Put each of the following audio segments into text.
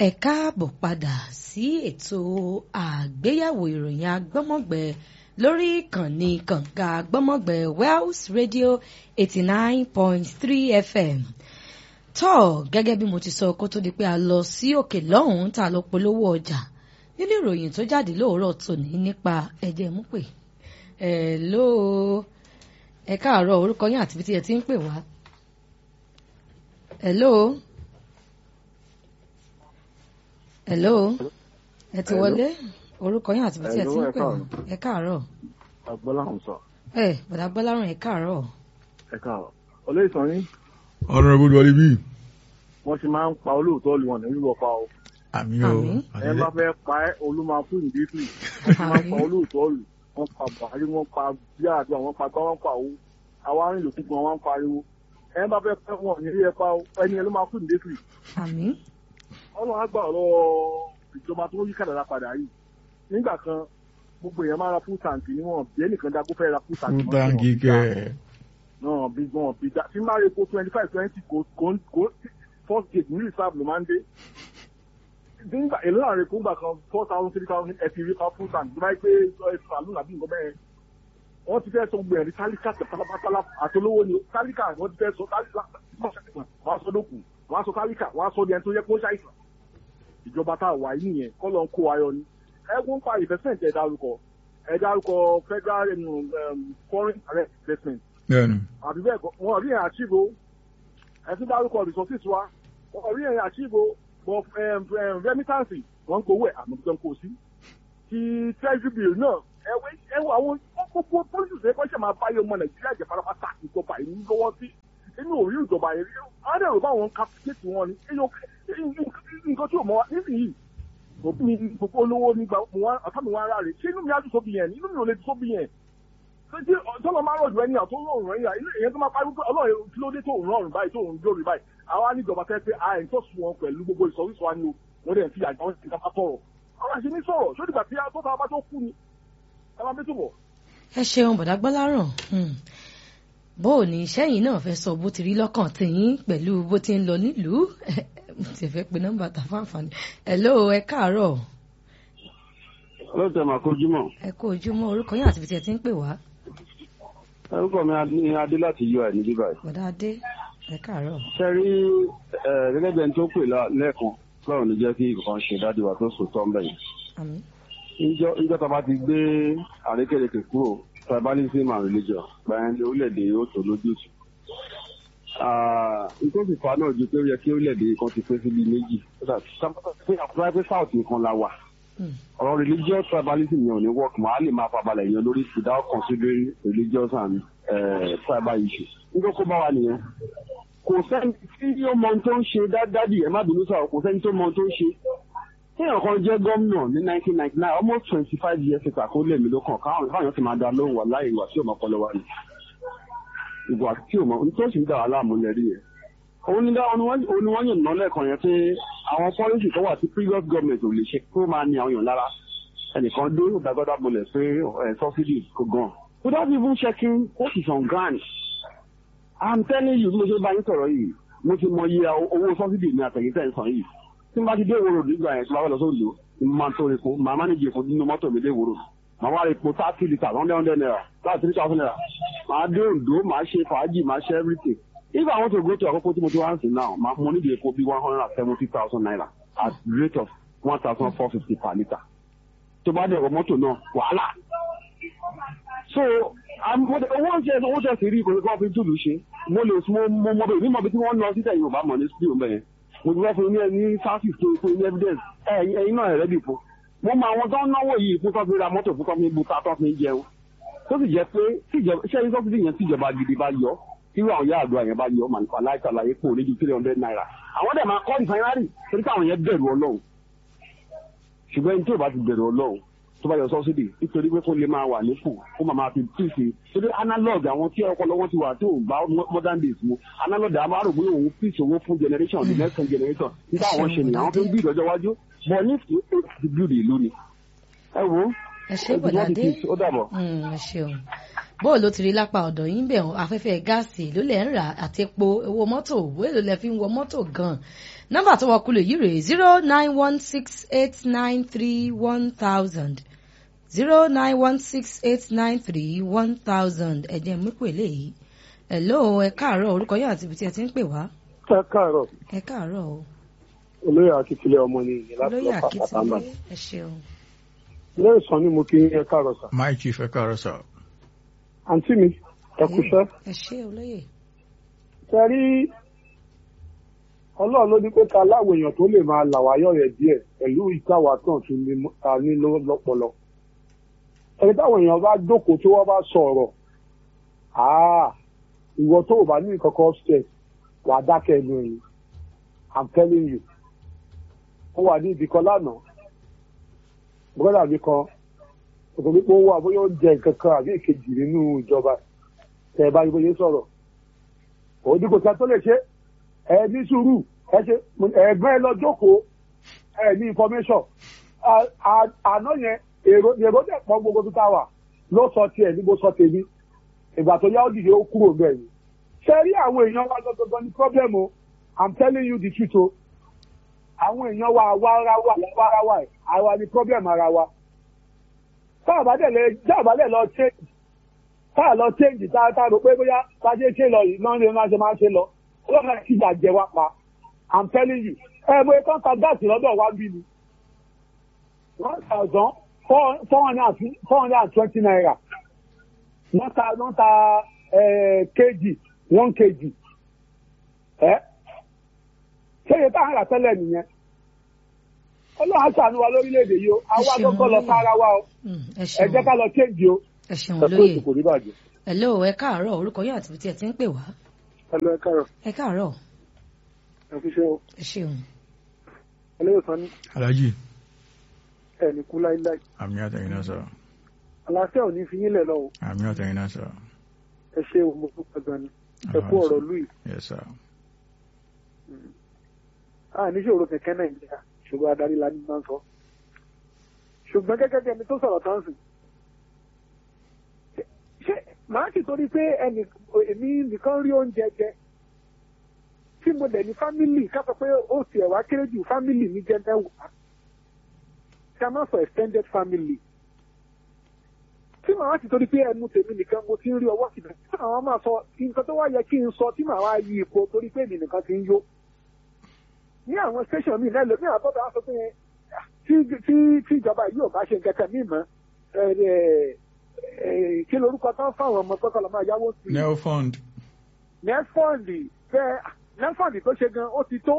ẹ káàbọ̀ padà sí ètò àgbéyẹ̀wò ìròyìn agbọ́mọ̀gbẹ lórí ìkànnì kànga agbọ́mọ̀gbẹ Wells Radio eighty nine point three FM tọ́ gẹ́gẹ́ bí mo ti sọ kó tó di pé a lọ sí òkè lọ́hùn-ún tá a lọ polówó ọjà nínú ìròyìn tó jáde lóòrọ̀ tòní nípa ẹ̀jẹ̀ mú pè ẹ̀ ló ẹ káàárọ̀ orúkọ yín àti ibi tí ẹ ti ń pè wá. hello hello ẹ ti wọlé orúkọ yín àti ibi tí ẹ ti ń pè wá ẹ káàárọ̀. agbọ́láhùn sọ. ẹ bàdá gbọ́lárùn ẹ káàárọ̀. ẹ káàárọ̀ olóyè sàn yín honourable wọlé bíi. wọ́n ṣe máa ń pa olóòótọ́ lu wọn ní wíwọ́ pa o. àmì o Àmín. ẹ bá fẹ́ pa ẹ́ olúmọ fún ìdíkì wọ́n ṣe máa ń pa olóòótọ́ lu wọ́n pa buhari wọ́n pa bíàdùn àwọn pa gbá wọ́n pa owó àwa arìnrìn lòkùn gan wọ́n ń pariwo ẹ bá fẹ́ pẹ́ wọn ní ilé ẹ pa o ẹni ẹ ló máa fún ìdíkì àmín ọlọ́run á gbà ọ̀rọ̀ ìjọba tó yí kàdàrà padà yìí nígbà kan gbogbo èèyàn máa ra fún tàǹkì níwọ̀n bí ẹnìkan dágbó fẹ́ ra fún tàǹkì fún mọ́ táǹkì níwọ̀n. kẹ náà bí gan bí dá tí máa repo twenty five twenty kò kò kò first gate ní reserve ló máa ń dé nígbà èlò náà repo ńgbà kan four thousand three thousand ẹ fi rí pa full tank tó bá yẹ pé ẹ sàlùn àbí nǹkan bẹ́ẹ̀ wọ́n ti fẹ́ sọ gbẹ̀rẹ̀ ní tálíkà pátápátá àtolówó ni tálíkà wọ́n ti fẹ́ sọ tálíkà wọ́n á sọ dókun wọ́n á sọ tálíkà wọ́n á sọ di ẹni tó yẹ kó ṣàìsàn ìjọba tá a wà yìí nìyẹn kọ́ ló ń kó ayọ̀ ni ẹ̀gbọ́n pa investment ẹ̀ dárúkọ ẹ̀ dárúkọ federal um, foreign direct investment bẹ́ẹ̀ni àbí bẹ́ẹ̀ kọ́ wọn rí ẹ̀yìn àṣìbò ẹ̀sìn dárúkọ resources wa wọn rí ẹ̀yìn àṣìbò but remittance wọn ń gbowó ẹ̀ àmọ́ tó ń kó sí ti treasury bill náà ẹ̀wẹ̀ ẹ̀wọ̀ àwọn gbogbo policies ẹ̀ kọ́ṣẹ́ máa báyọ̀ ọmọ nàìjíríà jẹ́ pátápátá ìjọba yìí lọ́wọ́ sí inú òrí ìjọba yìí rí wọn dẹ̀rù bá wọn captivate wọn ni nǹkan tí ò mọ wa nísìnyí òbí gbogbo olówó nígbà ọ̀tá mi wọn ara rẹ̀ ṣé inú mi á dùn sóbi yẹn inú mi ò lè dùn sóbi yẹn tí tọ́lọ́ máa rọ̀jù ẹni àtọ́ rọrùn ẹ̀yà ìyẹn tó máa parí pé ọlọ́run kí ló dé tó ń rọrùn báyìí tó ń dórí báyìí àwa níjọba fẹ́ pé àì tó sùn wọn pẹ̀lú gbogbo ìsọ̀rísọ̀ wa ni o wọ́n dẹ̀ fi àgbà wọn ti ká sọ̀rọ̀ ọ̀rọ̀ àṣẹ ní sọ̀rọ̀ ṣó dìgbà tí tó ta bá tó kú ni ẹ máa bí túbọ̀. ẹ ṣeun bàdá gbọ́lárùn bó o ní sẹ́yìn náà fẹ́ sọ bó ti rí lọ́kàn tìyín pẹ̀lú bó ti ń lọ nílùú mo ti fẹ́ pe nọ́mbà tà fáǹfààní hello ẹ káàárọ̀ ọlọ́tẹ̀ máa kojú mọ̀ ẹ kú ojúmọ́ orúkọ yín àti ibi tí ẹ ti ń pè wá orúkọ mi ní adé láti yọ ẹ̀ níbí báyìí. bàdá adé ẹ káàárọ̀ ṣe rí ẹ, gẹ́gẹ́ bí ẹni tó pè lá- lẹ́ẹ̀kan lọ́rùn ní jẹ́ kí nǹkan ṣe dájú wa tó sùn tọ́ ń bẹ̀yìn. àmín níjọ́ níjọ́ tá a bá ti gbé àrékèrèkè kúrò tribalism and religion gbàyẹn ní orílẹ̀-èdè yóò tó lójútùú. nítorí ìfà náà ju pé ó yẹ kí orílẹ̀-èdè kan ti pé síbi méjì. pé àkùrá pé south nìkan la wà Hmm. ọ̀rọ̀ religious tribalism yẹn ò ní work mọ́ á lè máa fabalẹ̀ yẹn lórí without considering religious and uh, tribal issues. nítorí kó bá wa nìyẹn. kò sẹ́ni tí ó mọ ohun tó ń ṣe dádì ẹ̀ má bínú sọ̀rọ̀ kò sẹ́ni tó mọ ohun tó ń ṣe. téèyàn kan jẹ́ gómìnà ní 1999 almost twenty five years ago kó lè mí ló kàn káwọn káwọn ti máa da lóhùn wà láì ìwà tí ò mọ ọpọlọ wa ni. ìwà tí ò mọ ohun tó sì ń dà wá láàmú lẹ́rí yẹn òun ni dá òun ni wọ́n yàn náà lẹ́ẹ̀kan yẹn pé àwọn pọ́lísì tó wà tí previous government ò lè ṣe kó máa ní àwọn èèyàn lára ẹnìkan dé ìdágọ́dá bolẹ̀ pé ẹ̀ subsidy kò gan. without even checking what is on ground. i'm telling you bí mo ṣe bá yín sọ̀rọ̀ yìí mo ti mọ iye owó subsidy ní àtẹ̀yìntẹ̀ ń sàn yìí. tí n bá ti dé ìwòrò nígbà yẹn tí wọ́n bá lọ sóòlù mo máa ń tó epo màá manage epo nínú mọ́tò mi dé ìwòrò màá wá epo thirty litres hundred hundred naira láti three thousand naira màá dé Oǹdó màá ṣe fàájì màá ṣe everything if I want to go to Akoko tí mo ti wá ń sìn now ma mo need epo bí one hundred and seventy thousand naira at rate of one thousand four fifty per litre tó bá dẹ̀rọ mọ́tò náà wàhálà so am- mo dẹ̀- owó oúnjẹ owó tẹ̀ sí rí ìkòrí kan fi túlù ṣe mo lè mo mo mọ bẹ́ẹ̀ mímọ bí tí wọ́n lọ sí tẹ̀yìn Yorùbá mọ̀ ní studio bẹ́ẹ̀ mo ti wá fún yín ní ní sáfìs tó fún yín ní evidence ẹ̀yin ẹ̀yin náà ẹ̀rẹ́ dìbò mo mọ àwọn tó ń náwó yìí fún tó fi ra mọ́tò fún tó fi bu ta tó fi jẹun tó sì jẹ́ pé tíjọba iṣẹ́ yín sọ́fíìsì yẹn tíjọba gidi bá yọ irú àwọn yàrá àdúrà yẹn bá yọ màlúfà láìsàlàyé pò ní ju three hundred naira àwọn dẹ̀ máa kọ́ rìfáínárì torí káwọn yẹn bẹ̀rù ọlọ́run ṣùgbọ́n ẹni tí ò bá ti bẹ̀rù ọlọ́run tó bá yọ sọ́sídì nítorí pé kó lè máa wà nípò kó máa máa fi pèsè torí analog àwọn tí ọpọlọ wọn ti wà tó bá modern days mu analog àwọn arò pé òun pèsè owó fún generation the next generation nígbà àwọn ṣe nìyà àwọn tó ń bí ìdọ́jọ́ wájú bọ̀ ní ti build ìlú ni ẹ wo ẹ ṣe bọ̀dá adé ó dàbọ̀. Mm, ẹ ṣeun bóò ló ti rí lápá ọ̀dọ̀ yín bẹ̀ ọ́n afẹ́fẹ́ gáàsì ló lẹ̀ ń rà àti epo owó mọ́tò owó èlò lẹ fi ń wọ mọ́tò gan-an nọ́mbà tó wọ kulè yìí rèé zero nine one six eight nine three one thousand zero nine one six eight nine three one thousand ẹ̀jẹ̀ mú pè léyìí hello ẹ káàárọ̀ orúkọ yóò àti ibi tí ẹ ti ń pè wá ẹ káàárọ̀ ẹ káàárọ̀ o olóyè akíkílẹ̀ ọmọ ni ìyẹn láti olóyè lọ́pàá kàtàmbà akíntúndé ẹ ṣeun lẹ́yìn sàn ni mo kí yín ẹ káàárọ̀ sà my chief ẹ káàárọ̀ sà. àǹtí mi ẹ kúṣẹ́ ẹ ṣe olóyè ṣe rí ọlọ́run ló ní pé ká láwọn èèyàn tó lè máa là wáyọ̀ rẹ̀ díẹ̀ pẹ̀lú ìtawà tán tún ní mọ́- ta ní lọ́- lọ́pọlọ ẹni táwọn èèyàn bá jókòó tí wọ́n bá sọ̀rọ̀ àá ìwọ tó o bá ní ìkọ̀kọ̀ upstairs wà á dákẹ́ ẹnu ẹ̀yìn i'm telling you ó wà ní ibì kan lánàá bọ́dà mi kan òtò wípé ó wà bóyá ó ń jẹ nǹkan kan àbí ìkejì nínú ìjọba tẹ̀ ẹ bá yí bóyá sọ̀rọ̀ òun ní kò sá tó lè ṣe ẹ ní sùúrù ẹ ṣe ẹgbẹ́ ẹ lọ jókòó ẹ ní information À- à- àná yẹn èrò èrò dẹ̀ pọ̀ gbogbo tó tá wà ló sọ tiẹ̀ ní bó sọ tèmi ìgbà tó yá ó dìde ó kúrò bẹ́ẹ̀ ni ṣe rí àwọn èèyàn wa gbọgbọgbọ ní problem o i'm telling you the truth o àwọn èèyàn wa àwa ara wa àwa ara wa ẹ̀ àwa ni problem ara wa tá a bá dẹ̀ lẹ tá a bá dẹ̀ lọ change tá a lọ change tá a tá a rò pé bóyá bá a ṣe ṣe lọ yìí náà ni wọ́n ṣe máa ṣe lọ ọlọ́run ẹ̀ kíjà jẹ wá pa i'm telling you ẹ mo kàn ta gáàsì lọ́dọ̀ wa bí ni one thousand four four hundred and four hundred and twenty naira wọ́n ta wọ́n ta eh, kg one kg ẹ ṣé iye tá à ń rà tẹ́lẹ̀ nìyẹn ọlọ́run á ṣàánú wa lórílẹ̀‐èdè yìí o àwa ṣeun gbọ́dọ̀ lọ lóye. ká ara wa o Mm, ẹ ẹ ṣeun jẹ́ ká lọ change o ẹ ṣeun ẹ kó olóyè ètò kò ní bàjẹ́. hello ẹ káàárọ̀ orúkọ yóò àti ibi tí ẹ ti ń pè wá ẹ lọ ẹ káàárọ̀ ẹ káàárọ̀ ẹ fi ṣe o ẹ ṣeun ẹlẹ́yọ̀sán ní alhaji ẹ ní kú láíláí àmì àtẹ̀yìn náà sà àlàáfíà ò ní fi yín lẹ̀ lọ o àmì àtẹ̀yìn náà sà. ẹ ṣe o mo dúpẹ́ gan ni ẹ kú ọ̀rọ̀ lùi yes sir. a níṣòro kẹ̀kẹ́ nàìjíríà ṣùgbọ́n adarí la ní máa ń sọ ṣùgbọ́n gẹ́gẹ́ bí ẹni tó sọ̀rọ̀ tán sùn ṣé- ṣé màá sì torí pé ẹnì èmi nìkan rí oúnjẹ jẹ tí mo dẹ̀ ní fámìlì ká sọ pé ó tiẹ̀ wá kéré jù fámìlì mi jẹ́ mẹ́wàá ká má sọ extended family tí màá sì torí pé ẹnu tèmi nìkan mo ti ń rí ọwọ́ síbẹ̀ tí màá máa sọ nǹkan tó wá yẹ kí n sọ tí màá wá yí ipò torí pé èmi nìkan ti ń yó ní àwọn station mi lẹ́lò ní àbọ̀dọ̀ aṣọ pé ah, tí tí tí ìjọba yìí ò bá ṣe nǹkan kan ní ìmọ̀ ẹ, ẹ, ẹ, kí lorúkọ tán fáwọn ọmọ tọ́kọ̀ lọ́ máa yáwó sí i neo fund. nẹ́fọ̀ndì bẹ́ẹ̀ nẹ́fọ̀ndì tó ṣe gan ó ti tó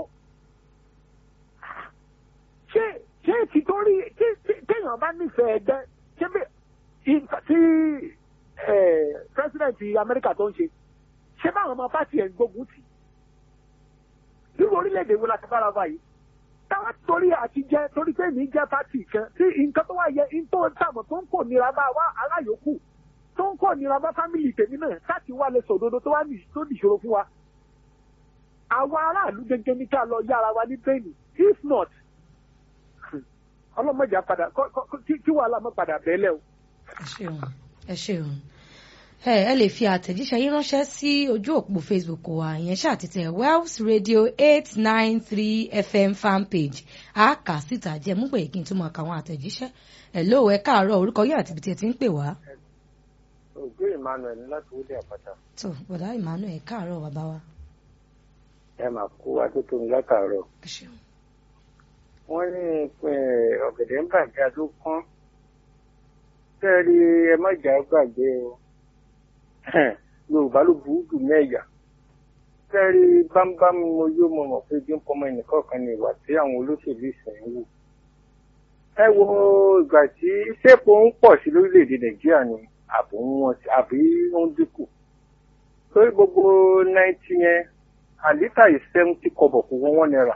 ṣé ṣé ti tó rí tí tí- téèyàn bá nífẹ̀ẹ́ ẹgbẹ́ ṣé bí nǹkan tí ẹ, president Amẹ́ríkà tó ń ṣe ṣé báwọn ọmọ pàtì ẹ̀ ń gbógun tì nínú orílẹ̀-èdè wo la ti bára báyìí táwa torí àti jẹ torí pé mi jẹ pàtì kan tí nǹkan tó wà yẹ n tó ń tàmọ̀ tó ń kò nira bá wa aláyòókù tó ń kò nira bá fámìlì tèmi náà láti wá lè sòdodo tó wá ní tó nìṣòro fún wa àwa aráàlú gẹ́gẹ́ ní ká lọ yára wa ní bẹ́ẹ̀ni if not ọlọ́mọdé padà kọ́- kọ́- kí kí wàhálà mọ́ padà bẹ́ẹ̀lẹ̀ o. ẹ ṣeun ẹ ṣeun ẹ ẹ lè fi àtẹ̀jíṣẹ́ yín ránṣẹ́ sí ojú òpó facebook wa ìyẹn ṣàtìtẹ̀ wells radio eight nine three fm fanpage a kà síta jẹ́ mú pé kí n tún máa ka àwọn àtẹ̀jíṣẹ́ ẹ lóò ẹ káàárọ̀ orúkọ yín àti ibi tí ẹ ti ń pè wá ògbé emmanuel láti wọlé àpáta tó bọ̀dá emmanuel ẹ káàárọ̀ bàbá wa ẹ máa kó atótó ní látàárọ̀ ẹ ṣeun wọ́n ní eh, ọ̀gẹ̀dẹ̀ ń bàjẹ́ ló kán tẹ́ẹ̀rí ẹ má jà gbàgbé o yorùbá ló burú jù mẹ́ẹ̀yà tẹ́ẹ̀rí bámbám mo yóò mọ̀ mọ̀ pé bí ń pọmọ ẹnìkan kan ní ìwà tí àwọn olóṣèlú ìsìn wù ẹ wo ìgbà tí sẹ́pò ń pọ̀ sí lórílẹ̀‐èdè nàìjíríà ni àbò ń wọ́n sí àbí ó ń dínkù torí gbogbo náìtì yẹn àlítà yìí seventy kọ́bọ̀ kò wọ́n wọ́n náírà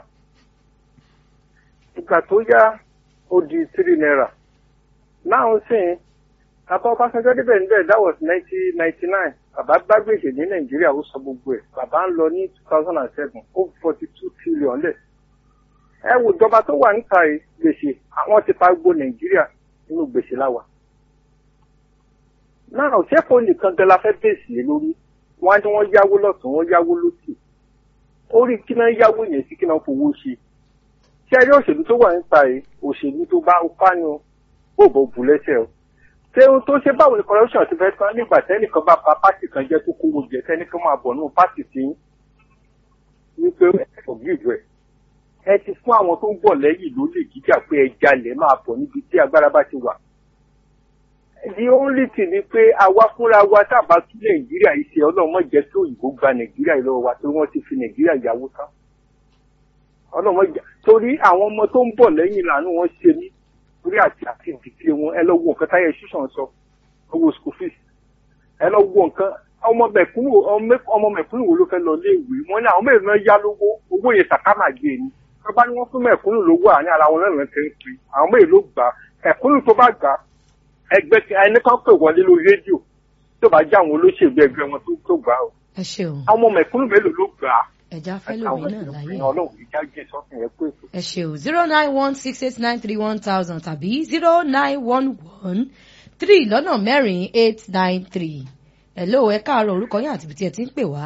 ìgbà tó yá ó di three naira náà sìn bàbá ọbásanjọ́ débẹ̀ níbẹ̀ that was nineteen ninety nine bàbá bá gbèsè ní nàìjíríà ó sọ gbogbo ẹ̀ bàbá ń lọ ní two thousand and seven ó forty two trillion lẹ̀ ẹ wò ìjọba tó wà níta yìí gbèsè àwọn ti pa gbogbo nàìjíríà nínú gbèsè láwa náà ṣẹ́kọ̀ọ́ nìkan gan la fẹ́ bèsì lé lórí wọ́n á ní wọ́n yáwó lọ́tún wọ́n yáwó lósì orí kí náà yáwó yẹn sí kí náà fowó ṣe ṣé ẹni òṣèlú tó wà nípa ẹ̀ òṣèlú tó bá pààyàn ó bò bù lẹ́sẹ̀ o ṣé ohun tó ṣe báwo ni corruption ti fẹ́ tán nígbà tẹ́nìkan bá ba pátì kan jẹ́ tó kówó jẹ tẹ́nìkan máa bọ̀ nínú pátì sí wípé forgive ẹ̀ ẹ ti fún àwọn tó ń bọ̀ lẹ́yìn ló lè jíjà pé ẹ jalè máa bọ̀ níbi tí agbára bá ti wà the only thing ni pé àwa fúnra wa tábà tún nàìjíríà yìí ṣe ọlọ́run mọ̀ jẹ́ kí òyìnbó gba nàìjíríà yìí lọ́wọ́ wa torí wọ́n ti fi nàìjíríà yàwó tán ọlọ́run mọ̀ jẹ́ torí àwọn ọmọ tó ń bọ̀ lẹ́yìn làánú wọn ṣe mí torí àti àti ìdíje wọn ẹ lọ wo nǹkan táyà ṣíṣàn sọ owó school fees ẹ lọ wo nǹkan ọmọ mẹ̀kúnnù ọmọ mẹ̀kúnnù wo ló fẹ́ lọ léèwé wọn ní àwọn mẹ́rin náà yá lówó owó yẹn sàkámà gbé ni wọ́n bá ní wọ́n fún mẹ̀kúnnù lówó àní ara wọn náà lọ́ọ́ ń pè àwọn mẹ́rin ló gbà mẹ̀kúnnù tó bá gbà ẹgbẹ́ ẹni kan pè wọlé lórí rédíò tó bá jẹ́ àwọn olóṣèlú ẹgbẹ́ wọn tó tó gbà ó. ẹ ṣeun àwọn ọmọ mẹ̀kúnnù mélòó ló gbà á. ẹja fẹ́ lómi náà láyé ọlọ́run ìjà jẹ́ sọ́kùn yẹn pé ètò. ẹ ṣeun zero nine one six eight nine three one thousand tàbí zero nine one one three lọ́nà mẹ́rin eight nine three hello ẹ káàárọ̀ orúkọ yín àti ibi tí ẹ ti ń pè wá.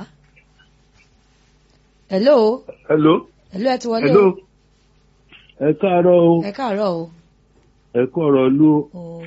hello hello hello ẹ ti wọlé hello o ẹ káàárọ̀ o ẹ káàárọ̀ o. ẹ kú ọ̀rọ̀ lu o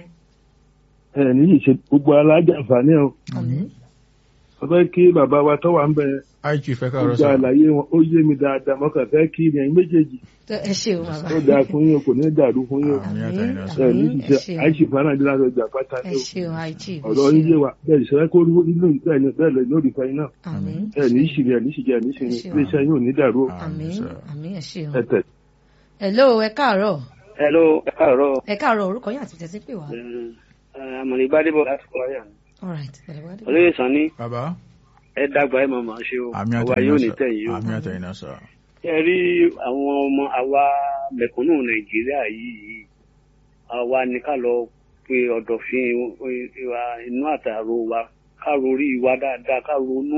ẹ níyì ṣe gbogbo alájàǹfààní o àmín wọ́n fẹ́ kí bàbá wa tó wà ń bẹ IG fẹ́ káàárọ̀ gbogbo sà. àlàyé wọn ó yé mi dáadáa mo kàn fẹ́ kí ni ẹ̀yin méjèèjì Tó- ẹ ṣeun bàbá ó dáa fún yín o kò ní dàrú fún yín o Àmín àmín àtẹ̀yìn náà sà. ẹ ní àmín ẹ ṣiṣẹ́ ṣeun àìsí fún anáàdé láti ọjà pátá ẹ ní o ṣeun àìjì ẹ ọ̀rọ̀ yín yé ṣeun wa bẹ́ẹ̀ ìṣẹ́ kó rí inú bẹ́ẹ̀ ni bẹ́ẹ̀ lọ lórí ìfẹ́ yín náà àmín ẹ ní ìṣìrì ẹ ní ìṣìjẹ ẹ ní ìṣìrì Ẹ ṣeun. iléeṣẹ́ yín ò ní dàrú o àmín sà. àmín ẹ ṣeun. ẹ tẹ̀. hello ẹ káàárọ̀ hello ẹ káàárọ̀ ẹ káàárọ̀ orúkọ yín àti ibi tí ẹ ti ń pè wá. àmọ̀lẹ́ gbádébọ̀ láti kọ́ ayà all right bẹ̀rẹ̀ wá dé. olóyè sanni Bàbá ẹ dàgbà ẹ màmá ṣe o àmì àwa àtẹ̀yìn yóò náà ní sà. tẹ̀yìn o Àmì àtẹ̀yìn náà sà. ẹ rí àwọn ọmọ àwa mẹ̀kúnnù nàìjíríà yìí àwa ní ká lọ pe ọ̀dọ̀fin wa inú àtàrò wa ká rorí wa dáadáa ká ronú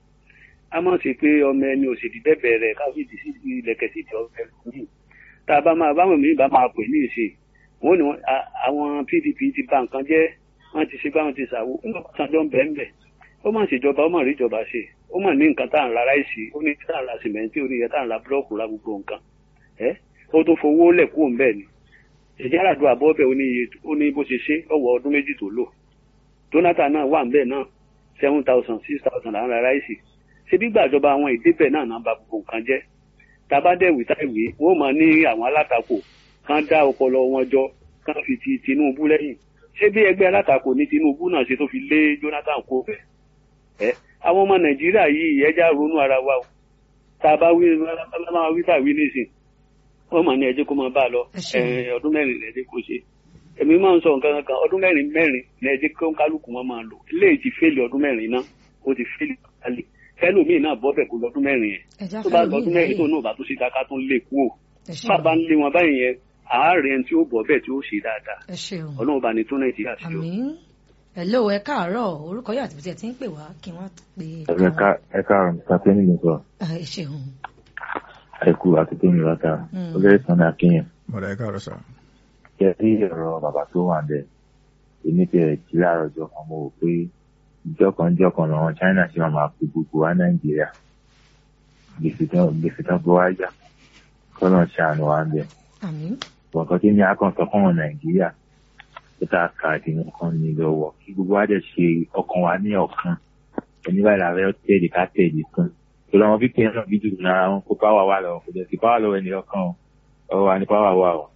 a máa ṣe pé ọmọ ẹni òṣèlú bẹ̀bẹ̀ rẹ̀ ká fìdí sí ilẹ̀kẹ̀ sí ìdí ọ̀fẹ́ lónìí tá a bá máa báwọn mí bá máa pè ní ìṣe wọn ni wọn- a- àwọn pdp ti bà nǹkan jẹ́ wọ́n ti ṣe báwọn ti ṣàwó nígbà tó ń bẹ́ẹ̀ bẹ́ẹ̀ ó mà ṣèjọba ó mà rí ìjọba ṣe ó mà ní nǹkan tá à ń ra ráìsì ó ní tá à ń ra sìmẹ́ntì ó ní iye tá à ń ra búlọ́ọ̀kù ra gbogbo nǹkan ẹ́ ó tún fowó lẹ̀ kúrò ńbẹ̀ ni ìjà àràdùn àbọ̀bẹ̀ ó ní iye ó ní bó ṣe ṣe ọwọ́ ọdún méjì tó lò Jonathan náà wà ńbẹ̀ náà seven thousand six thousand là ń ra ráìsì ṣé bí gbàjọba àwọn ìdíbẹ̀ náà náà ba gbogbo nǹkan jẹ́ tabadẹ́wì táìwé wọ́n máa ní àwọn alátakò kan dá ọpọlọ wọn jọ kan fi ti Tinubu lẹ́yìn ṣé bí ẹgbẹ́ alátakò ní Tinubu náà ṣe tó fi lé Jonathan kó bẹ́ẹ̀ ẹ àwọn ọmọ nàìjíríà yìí ẹja ronú ara wa o tá a bá wí máa wí tàwí nísìn wọn mà ní ẹjẹ kó máa bá a lọ Ẹ ṣeun. ẹ, ọdún mẹ́rin lẹjẹ kó ṣe èmi máa ń sọ nǹkan kan ọdún mẹ́rin mẹ́rin lẹjẹ kó kálukú wọn máa lò eléyìí ti fẹ́lẹ̀ ọdún mẹ́rin náà ó ti fẹ́lẹ̀ kálí kẹlòmíì náà bọ́ bẹ̀ kó lọ́dún mẹ́rin yẹn ẹja tó bá fẹ́ lómi lọ́dún mẹ́rin tó láyé náà bá tó ṣe dáká tó ń lé kú o ẹ bàbá ṣeun ń lé wọn báyìí yẹn àárẹ̀ ẹni tí ó bọ̀ bẹ́ẹ̀ tí ó ṣe dáadáa ẹ ṣeun ọlọ́run bá ní tó nàìjíríà sí o. àmín hello ẹ káàárọ̀ orúkọ yín àti ibi tí ẹ ti ń pè wá kí wọ́n pe ẹ ká ẹ káàárọ̀ nípa pé nìyẹn sọ Ah, ẹ ṣeun àìkú àti tó mi látà Mm. olóyè sanni akínyẹn Bọ̀dá ẹ káàárọ̀ sà. kẹ sí ọ̀rọ̀ bàbá tó wà bẹ́ẹ̀ èmi tẹ jí láàárọ̀ ọjọ́ kan mo rò pé ìjọ kan ìjọ kan làwọn China ṣe máa máa pe gbogbo wa Nàìjíríà gbèsè tán gbèsè tán bó wá yá kọ́nà ṣàánú wa ń bẹ̀ àmín bọ̀ǹkan tí ní akọ̀ǹsọ fún ọmọ Nàìjíríà tó tá a kà á nǹkan ní lọ́wọ́ kí gbogbo wa dẹ̀ ṣe ọkàn wa ní ọ̀kan ẹni báyìí la fẹ́ tẹ̀lé ká tẹ̀lé kan tó lọ́wọ́ fífi ẹ̀ náà bí dùn náà wọn kó páwà wà lọ́wọ́ kò dẹ̀ sí páwà lọ́wọ́ ẹni ọkàn o ọwọ́ wa ní páwà wà o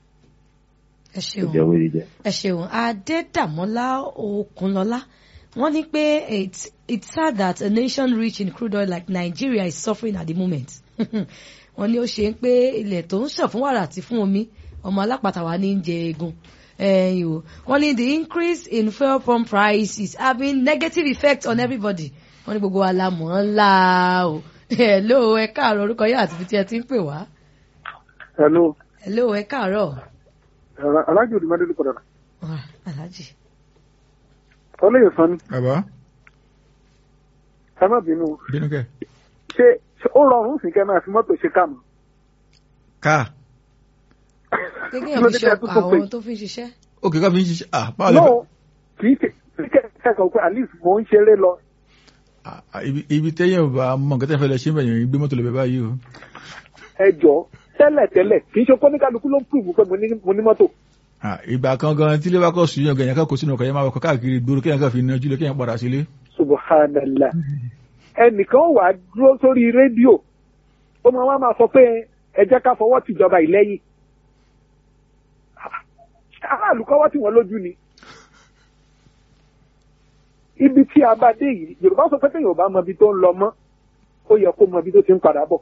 ẹ kò ṣeun jẹ́ owó jíjẹ. ẹ ṣeun adédàmọ́lá okunlọ́lá wọ́n ní pé it's it's sad that a nation rich in crude oil like Nigeria is suffering at the moment wọ́n ní ó ṣe ń pé ilẹ̀ tó ń ṣàn fún wàrà àti fún omi ọmọ alápàtà wa ní í jẹ egun ẹ̀yìn o wọ́n ní the increase in fuel pump price is having negative effect on everybody wọ́n ní gbogbo wa la mọ̀ ọ́n la o hello ẹ káàárọ̀ orúkọ yóò àti ibi tí ẹ ti ń pè wá hello hello ẹ káàárọ̀ alájò òdì mẹ́rin padà Ah, alhaji ọlẹ́yìn sanni Bàbá ẹ má bínú bínú kẹ́. ṣé ṣé ó rọrùn sí kẹ́ máa fi mọ́tò ṣe káàmù Ká gẹ́gẹ́ Kí ló bí dé iṣẹ́ tẹ́ tó tó pé? àwọn tó fi ń ṣiṣẹ́ òkè ká fi ń ṣiṣẹ́. Ah báwo lè fẹ́. no kì í ṣe kí kẹ́ kẹ́kọ̀ọ́ pé at least mò ń ṣeré lọ Ah, ah, ibi- ibi tẹ́yẹ̀ ò bá mọ nǹkan tẹ́ fẹ́ lọ ṣe ń bẹ̀yẹ̀ gbé mọ́tò lọ bẹ̀ báyìí o. ẹ jọ tẹ́lẹ̀ tẹ́lẹ̀ kì í ṣe kó ní kálukú ló ń pùrù pé mo ní mo ní mọ́tò Ah, ìgbà kan gan tí ilé bá kọ̀ sùn yàn gan yẹn ká kó sínú ọkọ̀ yẹn máa wọkọ̀ káàkiri gbòòrò kéèyàn kan fi nájú lọ kéèyàn padà sílé. subhanallah ẹnìkan wà á dúró sórí rédíò ó máa wá máa sọ pé ẹ jẹ́ ká fọwọ́ tìjọba ìlẹ́yìn aráàlú kọ́wọ́ tí wọ́n lójú ni ibi tí a bá dé yìí yorùbá sọ pé téèyàn ò bá mọ ibi tó ń lọ mọ́ ó yẹ kó mọ ibi tó ti ń padà bọ̀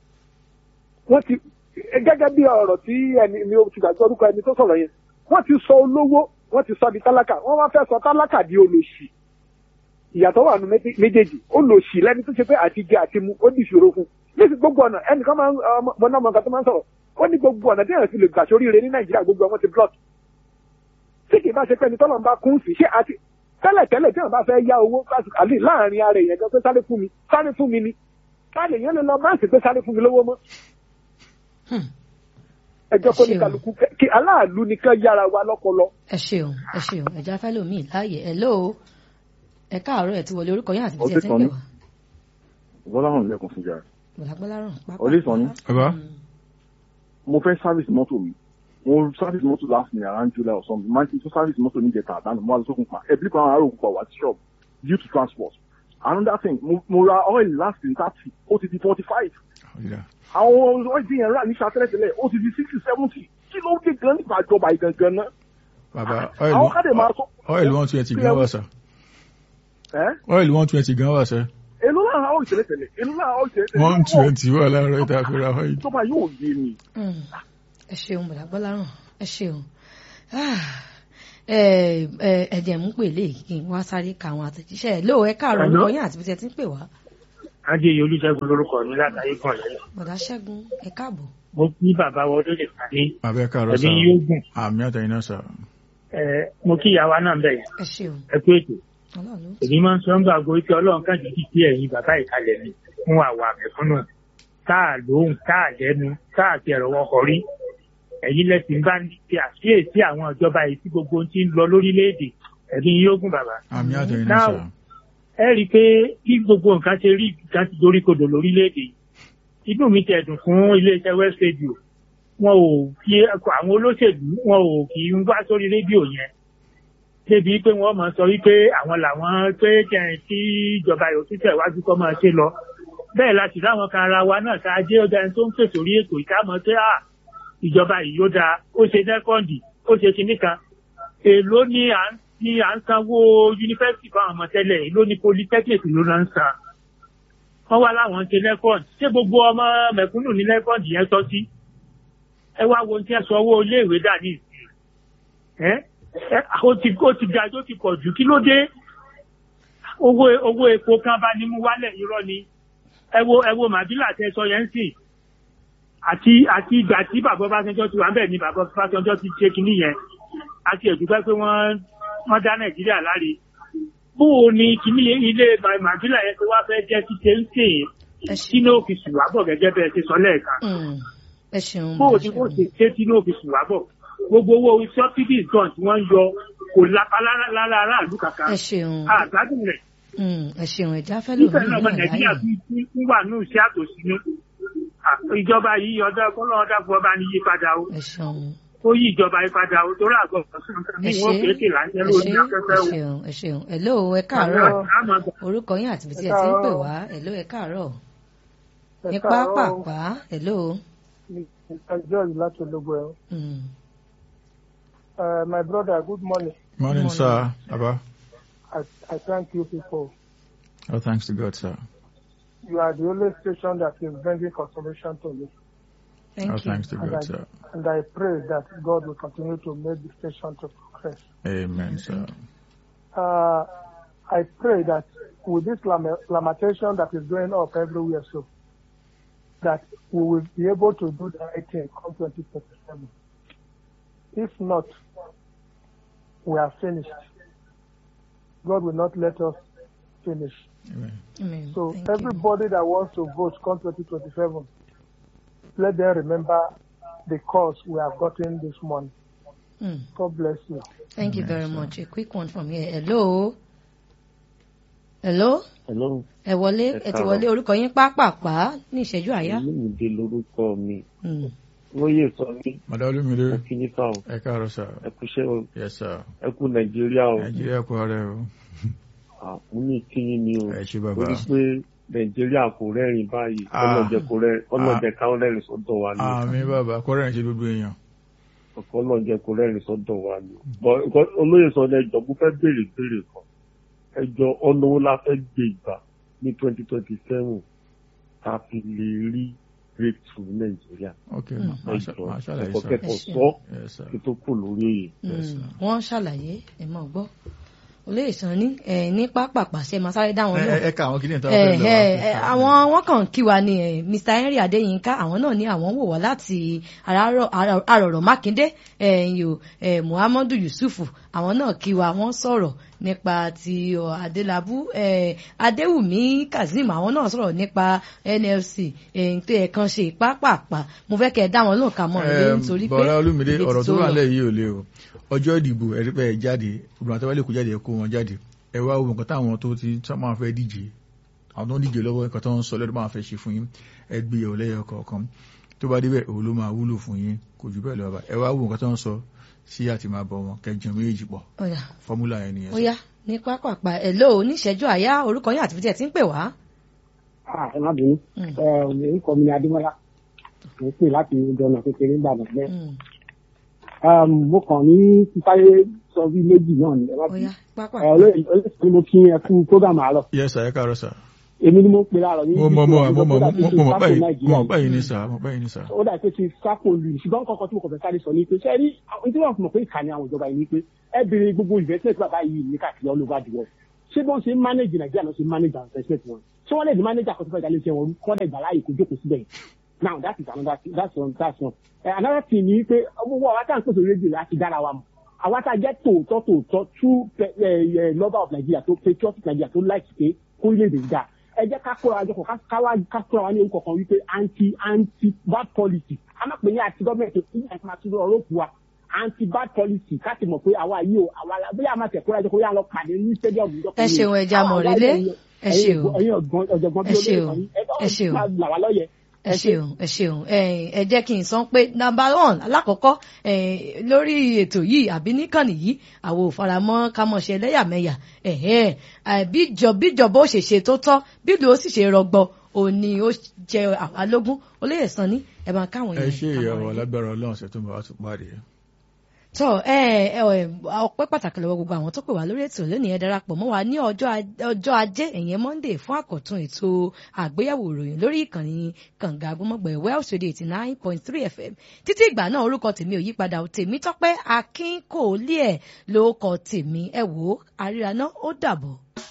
wọ́n ti gẹ́gẹ́ bí ọ̀rọ̀ tí ẹni mi ò ti gbàgbọ́ orúkọ ẹni tó sọ̀rọ̀ yẹn wọ́n ti sọ olówó wọ́n ti sọ di tálákà wọ́n wá fẹ́ sọ tálákà di olòṣì ìyàtọ̀ wà nù méjì- méjèèjì olòṣì lẹ́ni tó ṣe pé àti jẹ àti mu ó di ìṣòro fún níbi gbogbo ọ̀nà ẹnìkan máa ń ọmọ- mọ náà mọ nǹkan tó máa ń sọ̀rọ̀ ó ní gbogbo ọ̀nà tí èèyàn fi lè gbà sóríire ní nàìjíríà gbogbo ọmọ ti block tí kì í bá ṣe pé ẹni tọ́lọ̀ ń bá kún sí ṣé àti tẹ́lẹ̀ tẹ́lẹ̀ tí wọ́n bá fẹ́ yá owó láti- àlè láàrin ara èèyàn gan pé sáré fún mi sáré fún mi ni sáré èèyàn lè lọ báǹkì pé sáré fún mi lówó mọ́ Hmm. ẹjọ́ kó ní Ṣé o? kálukú kẹ́- kí aláàlú nìkan yára wa lọ́pọlọ ẹ ṣeun ẹ ṣeun ẹja fẹ́ lómi láàyè ẹ lóo ẹ káàárọ̀ ẹ ti wọlé orúkọ yín àti bí ẹ ti ń pè wá. bọ́lá hàn lẹ́kùn fún jàre. bọ̀lágbọ́láràn pápá. Olúìsànní. bàbá mo fẹ́ service mọ́tò mi mo service mọ́tò last year around July or something máa ń tún service mọ́tò ní ìjẹta àdánù mo wá lọ sókun pa ẹ̀bí kan àárò òkú pa wá sí shop due to transport another thing mo, mo ra oil last in thirty ó ti di forty five ọ̀yà. àwọn oil tí yẹn rà ní sàtẹ́lẹ̀tẹ́lẹ̀ ó ti di sixty seventy kí ló dé gan nípa ìjọba ìgangan náà bàbá àwọn kádẹ máa sọ oil one twenty gan wà sá ẹ́ oil one twenty gan wà sá èló lára oil tẹ́lẹ̀tẹ́lẹ̀ èló lára oil tẹ́lẹ̀tẹ́lẹ̀ one twenty wà láàárọ̀ ìta fi ra oil. ìjọba yóò yé mi. Mm. ẹ ṣeun bọ̀lágbọ́láràn ẹ ṣeun Ah, ẹ ẹ ẹ̀jẹ̀ mú pè lè kí n wá sáré ka àwọn àtẹ̀jíṣẹ́ ẹ̀ lóo ẹ káàárọ̀ Hello? orúkọ yín àti bí ẹ ti ń pè wá. Adéyẹ Olúṣẹ́gun lórúkọ mi látàrí kan lẹ́yìn. bọ̀dá ṣẹ́gun ẹ káàbọ̀. Mo kí bàbá wa ọdún lè fà ní bàbá ẹ káàárọ̀ sá ẹ̀mí yóò gùn. àmì àtẹ̀yìn náà sá. Ẹ, Mo kí ìyàwó náà bẹ̀ yẹn. ẹ ṣeun Ẹ kú ètò. ọlọ́run ló ń Èmi máa ń sọ ń gbàgbọ́ pé Ọlọ́run kàn jíjì sí ẹ̀yin bàbá ìkàlẹ̀ mi fún àwa àmẹ̀fúnnù. Táà lóhùn, táà lẹ́nu, táà ti ẹ̀rọ wọn kọrí. Ẹ̀yin lẹ́sìn bá ń ti àkíyèsí àwọn ìjọba yìí tí gbogbo ohun ti ń lọ lórílẹ̀-èdè. Ẹ̀mí yóò gùn bàbá. àmì àtẹ̀yìn náà sá. Now, ẹ rí i pé bí gbogbo nǹkan ṣe rí nǹkan ti dorí kodò lórílẹ̀‐èdè yìí inú mi tẹ̀ dùn fún iléeṣẹ́ west radio wọn ò fi àwọn olóṣèlú wọn ò kì í wá sórí rédíò yẹn débi pé wọ́n máa sọ wípé àwọn làwọn pé kẹrin tí ìjọba yòó tún tẹ̀wájú kọ́ máa ṣe lọ bẹ́ẹ̀ láti láwọn kan ara wa náà ká jẹ́ ọjà ẹni tó ń pèsè orí ètò ìkámọ́ pé à ìjọba yìí yóò dáa ó ṣe nẹ́kọ́ǹdì ó ṣe kinní kan èló ni à ń ni à ń sanwó yunifásitì fáwọn ọmọ tẹ́lẹ̀ èló ni polytechnic ló náà ń san wọ́n wá láwọn ń ṣe nẹ́kọ́ǹdì ṣé gbogbo ọmọ mẹ̀kúnnù ní nẹ́kọ́ǹdì yẹn tọ́ sí ẹ wá wo ohun tí ẹ sọ owó iléèwé dà ní ìsìn ẹ ẹ ó ti ó ti ga tó ti pọ̀ jù kí ló dé owó owó epo kan bá ní mú wálẹ̀ irọ́ ni ẹ wo ẹ wo màbílà tẹ sọ yẹn ń sìn àti àti ìgbà tí bàbá Ọbásanjọ́ ti wà ń bẹ̀ ni bàbá Ọbásanjọ́ ti ṣe kinní yẹn àti ẹ̀dùpẹ́ pé wọ́n wọ́n dá Nàìjíríà láre bó o ní kinní ilé màbílà yẹn tó wá fẹ́ jẹ́ ti ṣe ń sìn sínú òfìsì wà bọ̀ gẹ́gẹ́ bẹ́ẹ̀ ṣe sọ lẹ́ẹ̀kan Mm. ẹ ṣeun bó o bọ̀dá ní kó ṣẹ́gun. ṣe ṣe sínú òfìsì wà bọ̀ gbogbo owó subsidies gan tí wọ́n ń yọ kò lápá lára lára aráàlú kankan ẹ ṣeun àgbádùn rẹ̀ Mm, ẹ ṣeun ẹja fẹ́ lómi níbẹ̀ náà ọmọ náà nàìjíríà láàyè. tún tún wà ní iṣẹ́ àtòsínú ìjọba yìí ọdọ ọlọ́run dàpọ̀ ọba ní yípadà o ẹ ṣeun ó yí ìjọba yípadà o torí àgọ́ ọ̀sán kan ẹ ní ṣe wọ́n kéèké láńjẹ́ ẹ lórí ṣe afẹ́fẹ́ ẹ o. ṣeun ẹ ṣeun ẹ lóo ẹ káàárọ̀ Àmọ́ àgbà orúkọ yín àti bí tí Ẹ ẹ ti ń pè káàárọ̀. wá ẹ lóo ẹ káàárọ̀ Ẹ ní káàárọ̀. pápápá ẹ lóo. Mr. George láti ológun ẹ̀rọ. Mm. Uh, my brother, good morning. morning sir bàbá. I, I thank you people. oh thanks to God sir. You are the only station that is bringing consolation to me. Thank oh you. thanks to And God I, sir. and I pray that God will continue to make the station to progress. amen sir. Uh, I pray that with this lam- lamentation that is going up everywhere, so that we will be able to do the right thing come 2027. If not, we are finished. God will not let us finish. amen. Amen. So Thank you. everybody that wants to vote come 2027, let them remember the cause we have gotten this morning. Mm. God bless you. Thank you very much. A quick one from here. Hello. hello Hello. ẹ wọlé Ẹ ẹ ti káàárọ̀. wọlé orúkọ yín pápápá ní ìṣẹ́jú àyá. Olúmídé lorúkọ mi. Mm. Lóyè sọ mí. Màdá Olúmídé. Ẹ kí ní fáwọn. Ẹ káàárọ̀ sà. Ẹ kú iṣẹ́ o. Yes sir. Ẹ kú Nàìjíríà o. Nàìjíríà kú ara ẹ o. Mo ní kíyín ni o. Ẹ ṣé bàbá. Torí pé Nàìjíríà kò rẹ́rìn báyìí. Ah. Ọlọ́jẹ kò rẹ́rìn. Ọlọ́jẹ káwọn rẹ́rìn sọ́dọ̀ wa ni. Àmì bàbá kọ́rẹ́ ẹ̀ ṣe gbogbo èèyàn. Ọ̀kan ọlọ́jẹ kò rẹ́rìn sọ́dọ̀ wa ni. Bọ̀ nǹkan olóyè sọ ní ẹjọ́ mo fẹ́ béèrè béèrè kan. Ẹjọ́ ọ̀nà wo la fẹ́ gbé ìgbà ní twenty twenty seven ká fi lè rí breakthrough ní Nàìjíríà. Ok, Mm. màá ṣà- màá ṣàlàyé ẹ̀kọ́ sà. kẹ́kọ̀ọ́ Ẹ ṣé. sọ Yes sir. kí tó kù lórí èyí. Mm, wọ́n ṣàlàyé ẹ mọ̀ gbọ́ olóyè sàn ní ẹ ní pápápá ṣe máa sáré dá wọn Ẹ- náà. ẹ- Ẹ ká àwọn kìnìún tó ẹ fẹ́ lọ. ẹ ẹ, àwọn wọn kàn kí wa ni ẹ, Mr Henry Adéyínká àwọn náà ní àwọn wò wá láti Arárọ̀- Ará- Arọ̀rọ̀ Mákindé ẹ̀yìn o ẹ, Muhammadu Yusufu àwọn náà kí wa wọ́n sọ̀rọ̀ nípa ti ọ, Adélabú ẹ, Adéwùmí Kazeem àwọn náà sọ̀rọ̀ nípa NLC ẹ̀yìn tó yẹ kan ṣe pápápá mo fẹ́ kẹ́ ẹ dá wọn lóhùn ká mọ́ ẹ nítorí pé bọ̀dá olúmídé ibi ọ̀rọ̀ tó tó wà lọ. nílẹ̀ yìí ò le o ọjọ́ ìdìbò ẹ̀rí pé ẹ jáde obìnrin àti wálé kò jáde ẹ kó wọn jáde ẹ wá wo nǹkan táwọn tó ti tó máa fẹ́ díje àwọn tó ń díje lọ́wọ́ nǹkan tó ń sọ lọ́dún máa fẹ́ ṣe fún yín ẹ gbé yẹ̀wò lẹ́yọ kọ̀ọ̀kan tó bá débẹ̀ òun ló máa wúlò fún yín kò jù bẹ́ẹ̀ lọ bá ẹ wá wo nǹkan tó ń sọ sí àti máa bọ̀ wọn kẹjọ méjì pọ̀ Ó yá. fọ́múlà yẹn nìyẹn. ó yá ní pápápá ẹ ló oníṣẹ́jú àyá orúkọ yín àti bí tí ẹ ti ń pè wá. ẹ má bínú orúkọ mi ni adémọlá mo ń pè láti ìjọba kékeré ìgbàdàn bẹ́ẹ̀ mo kàn ní sísáyé sọ bí méjì náà ni ẹ má ó bínú yá pápá. ẹ olóyè olóyè ni mo kí ẹ kú program àárọ̀ yes sir ẹ káàárọ̀ sir. èmi ni mo ń pè láàárọ̀ ní mo mọ̀ mọ̀ mo mọ̀ program tó mo mọ̀ ṣe báyìí sápò mo Nàìjíríà mọ̀ báyìí ní sà mo báyìí ní sà. ó dà pé ti sápò lù ṣùgbọ́n kankan tí mo kàn fẹ́ sáré sọ ni pé ṣé rí àwọn tí wọ́n fi mọ̀ pé ìkànnì àwọn ìjọba yìí ni pé ẹ béèrè gbogbo investment bàbá yìí ní káàkiri all over the world ṣé bí wọ́n ṣe ń manage Nàìjíríà náà ṣe ń manage àwọn investment wọn ṣé wọ́n lè di manager kan tó fẹ́ dalé iṣẹ́ wọn kọ́ dẹ̀ gbà láàyè kó jókòó síbẹ̀ yìí now that is another thing that's one that's one uh, another thing ni pé owó àwa tá à ń pèsè rédíò láti dára wa mọ̀ àwa tá a jẹ́ tòótọ́ tòótọ́ true pe- eh, eh, lover of Nigeria tó patriotic Nigeria tó like pé kórílẹ̀-èdè ń dáa ẹ jẹ́ ká kóra wájọ kọ̀ ká- ká wá ká kóra wá ní orúkọ kan wípé anti anti bad policy a máa pè ní àti gọ́ọ̀mẹ̀ntì tó kí àti máa tún ọ̀rọ̀ òkú wa anti bad policy ká ti mọ̀ pé àwa yìí o àwa la bóyá a máa tẹ̀ kóra wájọ kó yá lọ pàdé ní stadium ìjọba ẹ ṣeun ẹja mọ̀rẹ́lé ẹ ṣeun ẹ̀yin ọ̀gbọ́n ọ̀jọ̀gbọ́n bí ẹ olóyè ṣeun kan ní ẹ ṣeun ẹ là wá lọ́yẹ̀ ẹ ṣeun ẹ ṣeun ẹ̀yin, ẹ jẹ́ kí n sọ pé number one alákọ̀ọ́kọ́ ẹ̀yin, lórí ètò yìí àbí níkànnì yìí àwọn ò faramọ́ ká mọ̀ ṣe ẹlẹ́yàmẹ̀yà ẹ̀hẹ́n, ẹ̀, bíjọ bíjọba ó ṣe ṣe tó tọ́ bílù ó sì ṣe rọgbọ òní ó jẹ àwa lógún olóyè sàn ní ẹ̀ máa káwọn ẹ yẹn ṣe ìyàwó alágbára ọlọ́run ṣe tó ń bá wa tún pàdé. tọ ẹ ẹ ẹ ọpẹ́ pàtàkì lọ́wọ́ gbogbo àwọn tó pè wá lórí ètò lónìí ẹ darapọ̀ mọ́ wa ní ọjọ́ Aj- ọjọ́ ajé ẹ̀yẹn monday fún àkọ̀tun ètò àgbéyẹ̀wò ìròyìn lórí ìkànnì kànga agbọmọgbẹ welsh radio eighty nine point three fm títí ìgbà náà orúkọ tèmi ò yípadà ò tèmi tọ́pẹ́ akínkòólé ẹ ló kọ tèmi ẹ wò ó àríra náà ó dàbọ̀.